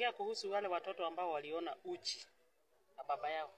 naongea kuhusu wale watoto ambao waliona uchi na baba yao.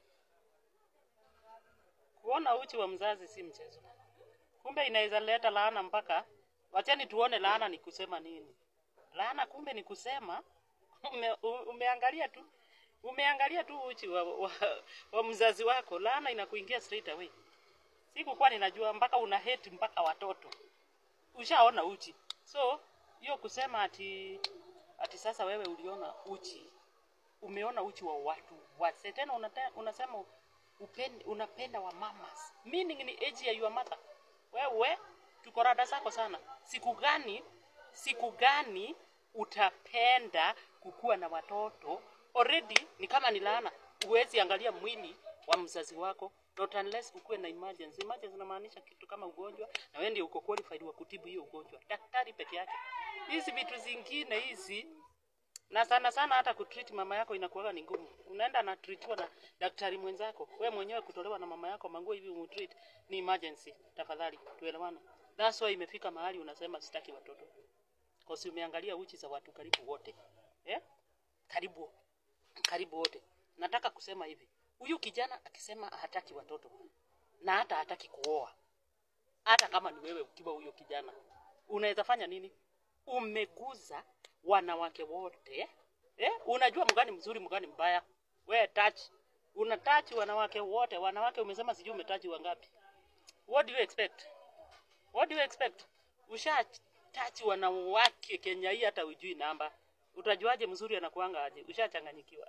Kuona uchi wa mzazi si mchezo. Kumbe inaweza leta laana mpaka, wacheni tuone laana ni kusema nini. Laana kumbe ni kusema ume, u- umeangalia tu umeangalia tu uchi wa, wa, wa mzazi wako, laana inakuingia straight away. Sikukuwa ninajua mpaka una hate mpaka watoto, ushaona uchi. So hiyo kusema ati ati sasa wewe uliona uchi, umeona uchi wa watu wase, tena unate, unasema upende, unapenda wa mamas, meaning ni age ya your mother. Wewe tuko rada zako sana. Siku gani siku gani utapenda kukuwa na watoto? Already ni kama ni laana, huwezi angalia mwili wa mzazi wako not unless kukuwe na emergency. Emergency inamaanisha kitu kama ugonjwa, na wewe ndio uko qualified wa kutibu hiyo ugonjwa, daktari peke yake. Hizi vitu zingine hizi na sana sana hata kutreat mama yako inakuwaga ni ngumu. Unaenda na treatiwa na daktari mwenzako, we mwenyewe kutolewa na mama yako manguo hivi umtreat ni emergency. Tafadhali tuelewane. That's why imefika mahali unasema sitaki watoto, kwa sababu umeangalia uchi za watu karibu wote eh? Karibu karibu wote. Nataka kusema hivi, huyu kijana akisema hataki watoto na hata hataki kuoa, hata kama ni wewe ukiwa huyo kijana, unaweza fanya nini? Umeguza wanawake wote eh? Unajua mgani mzuri mgani mbaya. We touch, una touch wanawake wote. Wanawake umesema sijui umetaji wangapi? What do you expect? What do you expect? Usha touch wanawake Kenya hii hata ujui namba. Utajuaje mzuri anakuanga aje? Ushachanganyikiwa.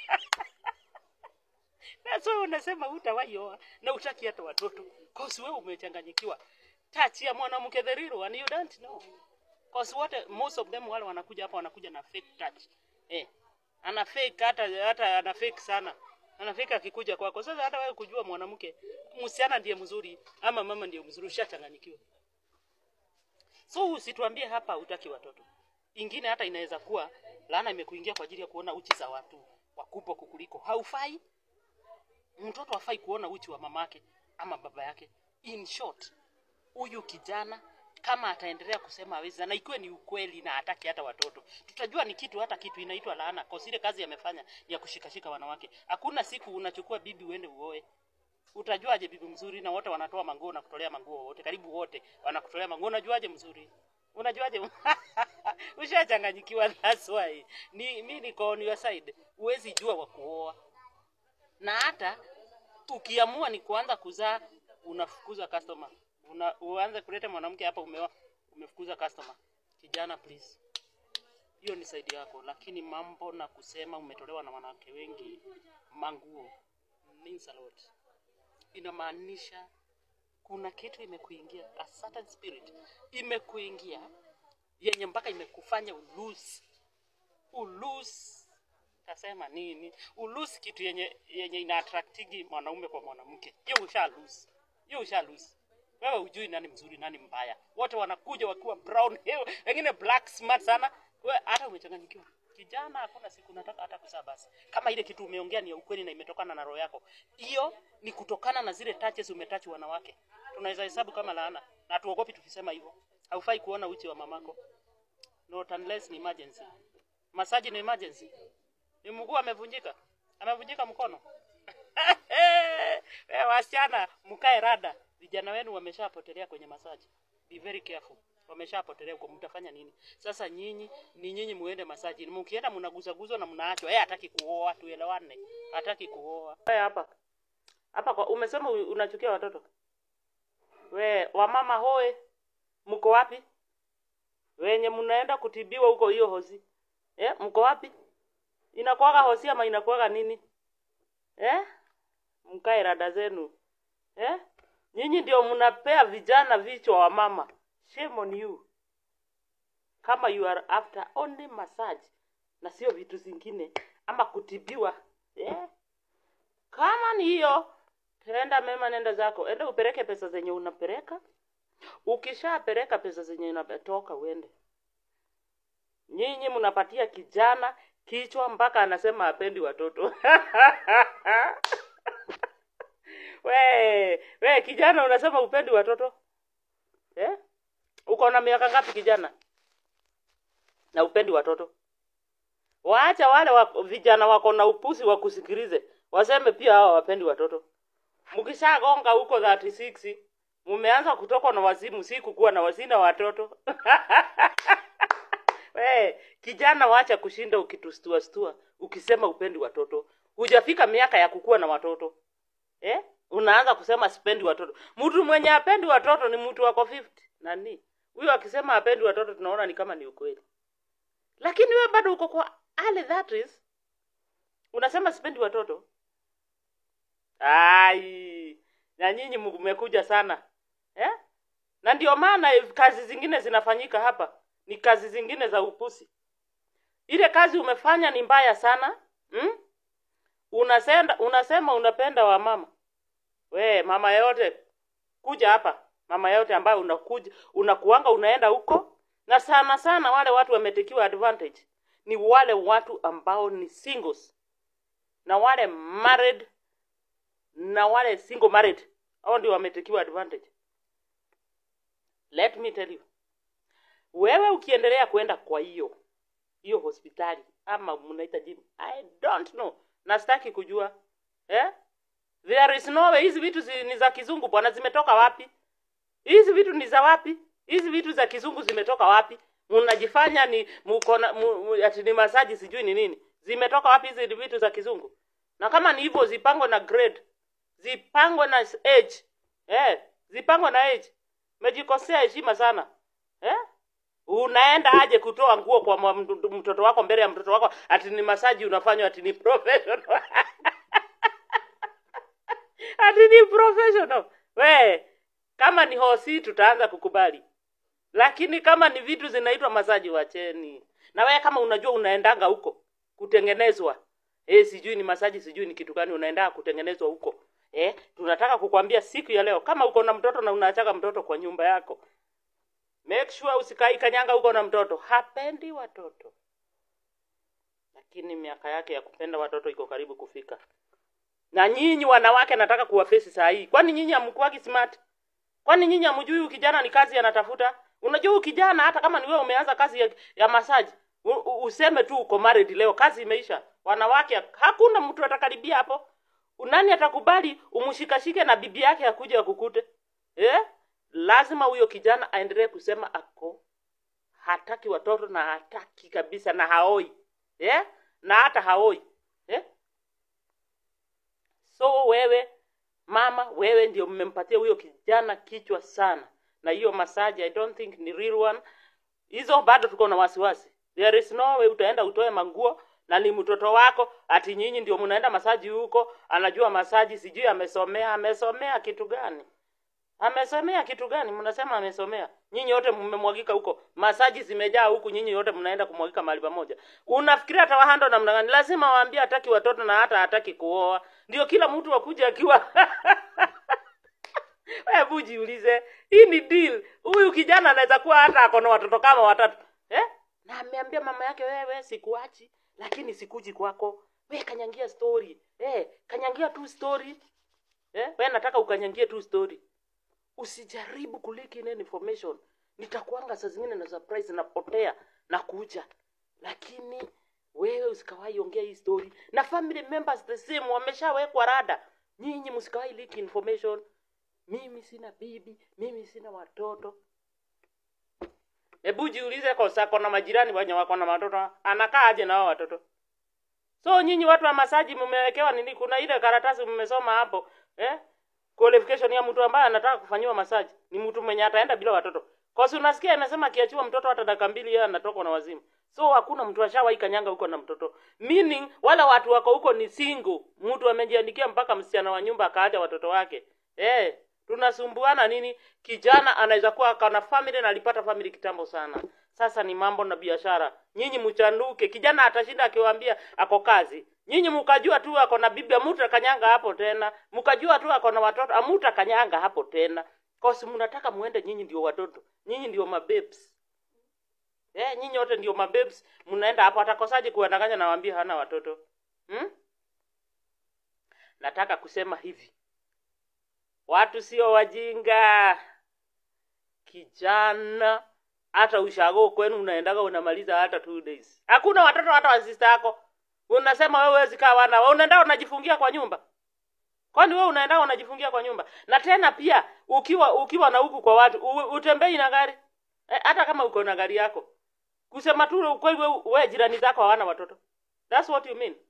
That's why unasema hutawahi oa na utaki hata watoto. Cause wewe umechanganyikiwa. Touch ya mwanamke the real one you don't know. Cause wote most of them wale wanakuja hapa wanakuja na fake touch. Eh. Ana fake hata hata ana fake sana. Ana fake akikuja kwako. Sasa hata wewe kujua mwanamke msichana ndiye mzuri ama mama ndiye mzuri ushachanganyikiwa. So usituambie hapa utaki watoto. Ingine hata inaweza kuwa laana imekuingia kwa ajili ya kuona uchi za watu wakubwa kukuliko. Haufai. Mtoto hafai kuona uchi wa mamake ama baba yake. In short, huyu kijana kama ataendelea kusema hawezi na ikiwe ni ukweli na hataki hata watoto, tutajua ni kitu hata kitu inaitwa laana, kwa ile kazi amefanya ni ya kushikashika wanawake. Hakuna siku unachukua bibi uende uoe. Utajuaje bibi mzuri na wote wanatoa manguo na kutolea manguo wote, karibu wote wanakutolea manguo, unajuaje mzuri? Unajuaje? Ushachanganyikiwa, that's why. Ni mimi niko on your side. Huwezi jua wa kuoa. Na hata ukiamua ni kuanza kuzaa unafukuza customer. Una, uanze kuleta mwanamke hapa umeoa umefukuza customer. Kijana please. Hiyo ni side yako, lakini mambo na kusema umetolewa na wanawake wengi manguo means a lot. Inamaanisha kuna kitu imekuingia, a certain spirit imekuingia yenye mpaka imekufanya ulose ulose tasema nini ulose kitu yenye yenye ina attractingi mwanaume kwa mwanamke hiyo usha lose hiyo usha lose wewe hujui nani mzuri nani mbaya wote wanakuja wakiwa brown hair wengine black smart sana wewe hata umechanganyikiwa kijana hakuna siku nataka hata kuzaa basi kama ile kitu umeongea ni ya ukweli na imetokana na roho yako hiyo ni kutokana na zile touches umetachi wanawake tunaweza hesabu kama laana na tuogopi tukisema hivyo haufai kuona uchi wa mamako not unless ni emergency masaji ni emergency ni mguu amevunjika amevunjika mkono Eh, wasichana mkae rada vijana wenu wameshapotelea kwenye masaji be very careful wameshapotelea huko mtafanya nini sasa nyinyi ni nyinyi muende masaji mkienda mnaguzaguzwa na mnaachwa yeye hataki kuoa tuelewane hataki kuoa wewe hapa hapa kwa umesema u- unachukia watoto we wamama hoe mko wapi wenye mnaenda kutibiwa huko hiyo hosi eh mko wapi inakuwaga hosi ama inakuwaga nini eh mkae rada zenu eh nyinyi ndio mnapea vijana vichwa wa mama shame on you kama you are after only massage na sio vitu zingine ama kutibiwa eh kama ni hiyo tenda mema nenda zako ende upeleke pesa zenye unapeleka ukishapeleka pesa zenye unatoka uende nyinyi mnapatia kijana kichwa mpaka anasema apendi watoto we we kijana unasema upendi watoto eh? uko na miaka ngapi kijana na upendi watoto waacha wale wa, vijana wako na upusi wa kusikilize waseme pia hawa wapendi watoto mkishagonga huko 36 mumeanza kutoka na wazimu si kukuwa na wazina watoto We, kijana wacha kushinda ukitustua stua ukisema upendi watoto hujafika miaka ya kukuwa na watoto eh? unaanza kusema sipendi watoto mtu mwenye apendi watoto ni mtu wako 50 nani huyo akisema apendi watoto tunaona ni kama ni ukweli lakini wewe bado uko kwa early that is unasema sipendi watoto ai na nyinyi mmekuja sana eh? na ndio maana kazi zingine zinafanyika hapa ni kazi zingine za upusi ile kazi umefanya ni mbaya sana hmm? unasenda unasema unapenda wa mama we mama yote kuja hapa mama yote ambayo unakuja unakuanga unaenda huko na sana sana wale watu wametekiwa advantage ni wale watu ambao ni singles na wale married na wale single married hao ndio wametekiwa advantage let me tell you wewe ukiendelea kwenda kwa hiyo hiyo hospitali ama mnaita gym i don't know na sitaki kujua eh? there is no way hizi vitu zi, ni za kizungu bwana zimetoka wapi hizi vitu ni za wapi hizi vitu za kizungu zimetoka wapi mnajifanya ni mkona mu, ati ni masaji sijui ni nini zimetoka wapi hizi vitu za kizungu na kama ni hivyo zipangwe na grade zipangwe na age eh zipangwe na age mejikosea heshima sana eh unaenda aje kutoa nguo kwa mtoto wako mbele ya mtoto wako ati ni masaji unafanywa ati ni professional ati ni professional we kama ni hosi tutaanza kukubali lakini kama ni vitu zinaitwa masaji wacheni na wewe kama unajua unaendanga huko kutengenezwa eh sijui ni masaji sijui ni kitu gani unaenda kutengenezwa huko eh tunataka kukwambia siku ya leo kama uko na mtoto na unaachaga mtoto kwa nyumba yako make sure usikai kanyanga huko na mtoto hapendi watoto lakini miaka yake ya kupenda watoto iko karibu kufika na nyinyi wanawake nataka kuwafesi saa hii kwani nyinyi hamkuwagi smart kwani nyinyi hamjui huyu kijana ni kazi anatafuta unajua huyu kijana hata kama ni wewe umeanza kazi ya, ya masaji u, u, useme tu uko married leo kazi imeisha wanawake hakuna mtu atakaribia hapo nani atakubali umshikashike na bibi yake akuja akukute eh lazima huyo kijana aendelee kusema ako hataki watoto na hataki kabisa na haoi eh na hata haoi eh so wewe mama wewe ndio mmempatia huyo kijana kichwa sana na hiyo masaji i don't think ni real one hizo bado tuko na wasiwasi there is no way utaenda utoe manguo na ni mtoto wako ati nyinyi ndio mnaenda masaji huko anajua masaji sijui amesomea amesomea kitu gani amesomea kitu gani mnasema amesomea nyinyi wote mmemwagika huko masaji zimejaa huku nyinyi wote mnaenda kumwagika mahali pamoja unafikiria atawahando namna gani lazima waambie hataki watoto na hata hataki kuoa ndio kila mtu akuja akiwa hebu jiulize hii ni deal huyu kijana anaweza kuwa hata ako na watoto kama watatu eh? na ameambia mama yake wewe sikuachi lakini sikuji kwako we kanyangia story eh, kanyangia tu story eh? we nataka ukanyangie tu story usijaribu kuliki ile information nitakuanga saa zingine na surprise napotea na kuja lakini wewe usikawahi ongea hii story na family members the same wameshawekwa rada nyinyi msikawahi leak information mimi sina bibi mimi sina watoto hebu jiulize kosa kona majirani wenye wako na watoto anakaa aje na wao watoto so nyinyi watu wa masaji mmewekewa nini kuna ile karatasi mmesoma hapo eh qualification ya mtu ambaye anataka kufanyiwa masaji ni mtu mwenye ataenda bila watoto kosi unasikia inasema akiachiwa mtoto hata dakika mbili yeye anatoka na wazimu so hakuna mtu ashawahi kanyanga huko na mtoto meaning wala watu wako huko ni single mtu amejiandikia mpaka msichana wa nyumba akaacha watoto wake eh tunasumbuana nini kijana anaweza kuwa kana family na alipata family kitambo sana sasa ni mambo na biashara nyinyi mchanduke kijana atashinda akiwaambia ako kazi nyinyi mkajua tu ako na bibi amuta kanyanga hapo tena mkajua tu ako na watoto amuta kanyanga hapo tena kosi mnataka muende nyinyi ndio watoto nyinyi ndio mabebs eh nyinyi wote ndio mabebs mnaenda hapo atakosaje kuwadanganya na waambie hana watoto hmm? nataka kusema hivi watu sio wajinga kijana hata ushago kwenu unaendaga unamaliza hata two days hakuna watoto hata wa sister yako unasema wewe huwezi kaa wana unaenda unajifungia kwa nyumba kwani wewe unaenda unajifungia kwa nyumba na tena pia ukiwa ukiwa na huku kwa watu u- utembei na gari eh, hata kama uko na gari yako kusema tu ukweli wewe we, jirani zako hawana watoto that's what you mean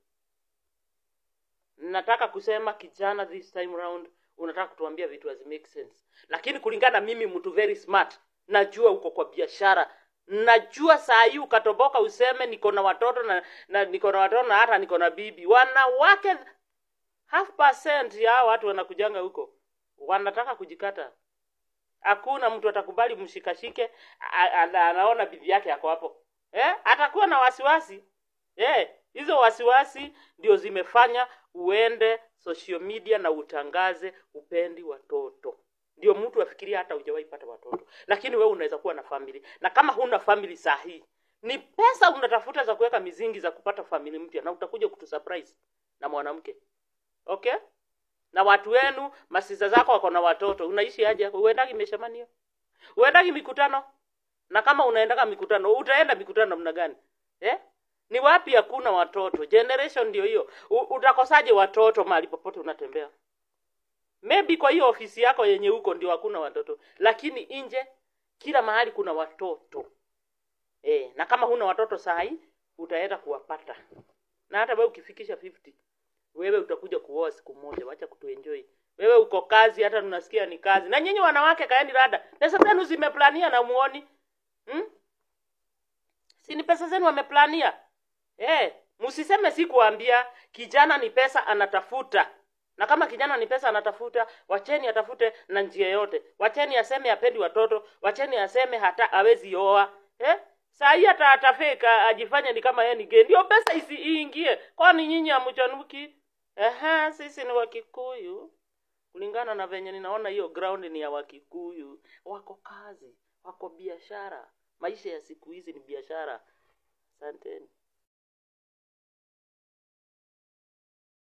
nataka kusema kijana this time round unataka kutuambia vitu hazi make sense lakini kulingana mimi mtu very smart najua uko kwa biashara najua saa hii ukatoboka useme niko na watoto na, na niko na watoto na hata niko na bibi wanawake half percent ya hao watu wanakujanga huko wanataka kujikata hakuna mtu atakubali mshikashike a- a- anaona bibi yake ako hapo eh? atakuwa na wasiwasi eh, hizo wasiwasi ndio zimefanya uende social media na utangaze upendi watoto ndio mtu afikiria hata hujawahi pata watoto lakini wewe unaweza kuwa na family na kama huna family sahihi ni pesa unatafuta za kuweka mizingi za kupata family mpya na utakuja kutusurprise na mwanamke okay na watu wenu masisa zako wako na watoto unaishi aje hapo uendagi meshamanio uendagi mikutano na kama unaendaga mikutano utaenda mikutano namna gani eh? ni wapi hakuna watoto generation ndio hiyo U- utakosaje watoto mahali popote unatembea maybe kwa hiyo ofisi yako yenye huko ndio hakuna watoto lakini nje kila mahali kuna watoto eh, na kama huna watoto sahi utaenda kuwapata na hata wewe ukifikisha 50 wewe utakuja kuoa siku moja wacha kutuenjoy wewe uko kazi hata tunasikia ni kazi na nyinyi wanawake kaeni rada pesa zenu zimeplania na muoni hmm? si ni pesa zenu wameplania eh msiseme si kuambia kijana ni pesa anatafuta na kama kijana ni pesa anatafuta wacheni atafute na njia yote wacheni aseme apendi watoto wacheni aseme hata awezi oa eh? saa hii hata atafeka ajifanye ni kama yeye ni gay ndio pesa isi iingie kwani nyinyi hamchanuki Ehe, sisi ni wakikuyu kulingana na venye ninaona hiyo ground ni ya wakikuyu wako kazi wako biashara maisha ya siku hizi ni biashara asanteni